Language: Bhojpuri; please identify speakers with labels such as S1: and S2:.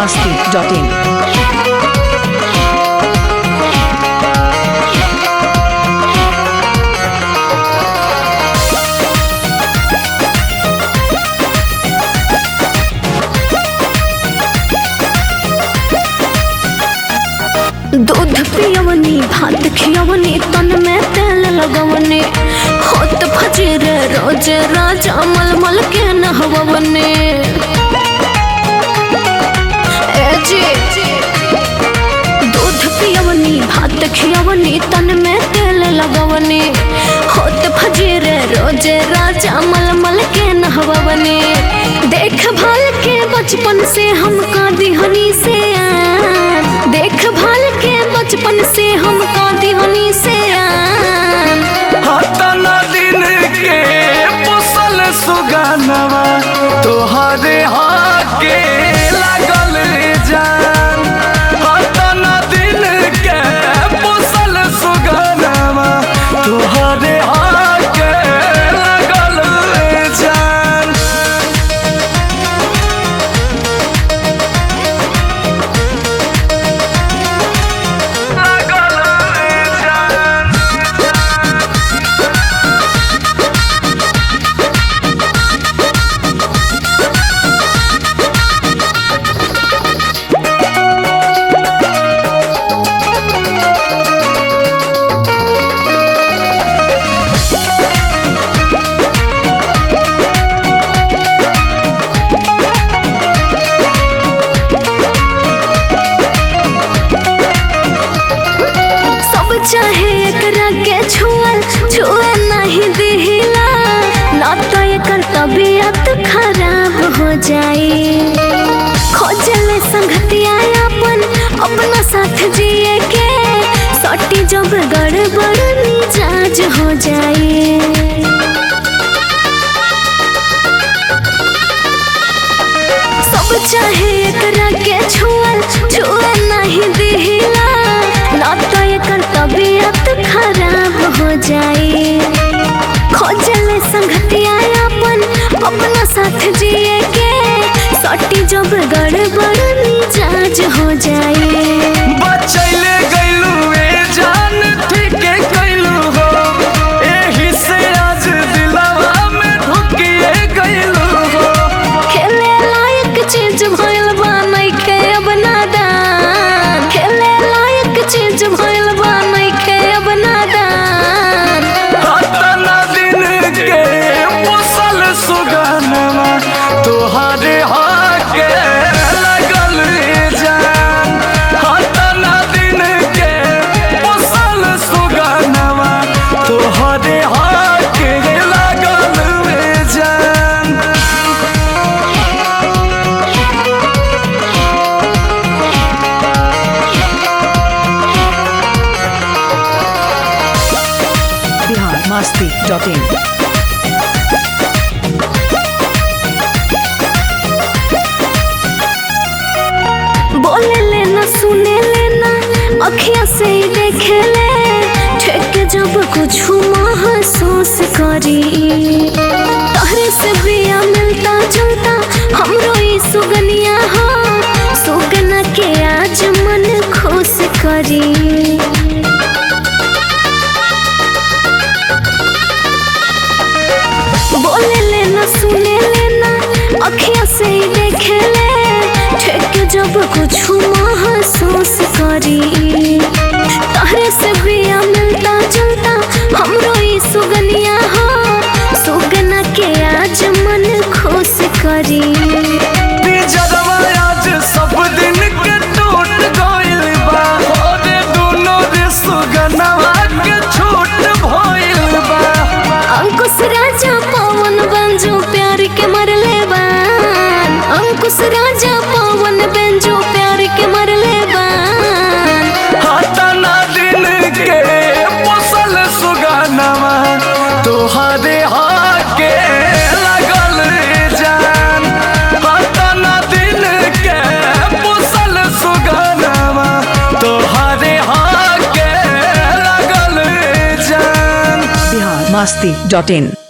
S1: masti.in.
S2: दूध पियवनी भात खियवनी तन में तेल लगवनी होत फजीर रोज राजा मलमल के नहवनी ए जी दूध पियवनी भात खियवनी तन में तेल लगवनी होत फजीर रोज राजा मलमल के नहवनी देखभाल के बचपन से हमका दिहनी से आन देखभाल के बचपन से हमका दिहनी से आन
S3: हतना दिन के पोसल सुगानवा तोहरे हाके लागल जान हतना दिन के पोसल सुगानवा तोहरे हाके लागल जान लागल जान
S2: सब चाहे एकरा के छुअल छुए नहीं दिहिला ना तो एकर तबीयत खराब हो जाई खोजले संगतिया अपन अपना साथ जिए के सटी जब गड़बड़ मिजाज हो जाई सब चाहे एकरा के छुअल छुए नहीं दिहिला ना तो एकर तबीयत खराब हो जाई खोजले संगतिया अपन अपना साथ जिए के सटी जब गड़बड़ मिजाज हो जाई
S3: बचैले गइलू ए जान ठीके कइलू हो एही से आज दिलवा में ढुकिए गइलू हो
S2: खेले लायक चीज भइल बा नइखे अब नादान खेले लायक चीज भइल बा नइखे अब नादान
S3: हतना दिन के पोसल सुगनमा तोहरे हाके लगल जान हतना दिन के पोसल सुगनमा तोहरे हाके लगल जान
S1: Bihar masti.in.
S2: बोले लेना सुने लेना अखिया से ही देखे ले ठेके जब कुछ महसूस करी तहरे से बिया मिलता जुलता हमरो ई सुगनिया हो सुगना के आज मन खुश करी बोले लेना सुने लेना अखिया से ही देखे ले ठेके जब कुछ महसूस करी तहरे से बिया मिलता जुलता हमरो ई सुगनिया हो सुगना के आज मन खुश करी
S3: पिंजरवा आज सब दिन के टूट गइल बा ओरे दुनो रे सुगनवा के छूट भइल बा
S2: अंकुश राजा पवन बंजो प्यार के मरले बान अंकुश राजा पवन बंजो प्यार के मरले बान
S3: हतना दिन के पोसल सुगनवा तोहरे हाके लगल जान हतना दिन के पोसल सुगनवा तोहरे हाके लगल जान
S1: Bihar masti.in.